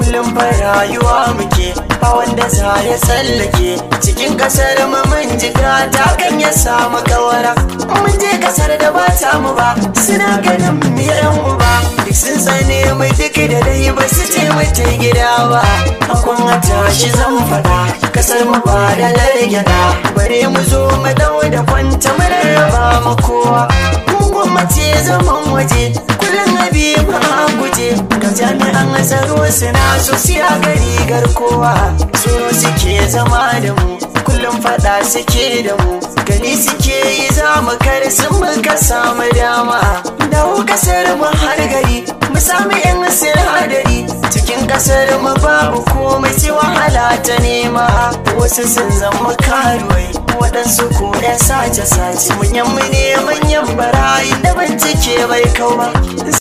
kullum fa rayuwa muke ba wanda za ya tsallake cikin kasar mu mun ji ta kan ya samu kawara mun je kasar da ba ta mu ba suna ganin mu yan uba duk sun tsane mu duk da dai ba su ce mu ta gida ba akun a tashi zan faɗa kasar mu ba da largyada bare mu zo mu dau da kwanta mu rarraba mu kowa gwamnati zaman waje kullum abi ma guje ga jami'an tsaro suna so siya gari garkowa tsoro suke zama da mu kullum fada suke da mu gani suke yi za mu kar sun muka samu dama dawo kasar mu har gari mu sami yan sinadari cikin kasar mu babu komai sai wahala ta nema wasu sun zama karuwai waɗansu ko ɗan sace-sace manyan mu ne manyan barayi da bincike bai kau ba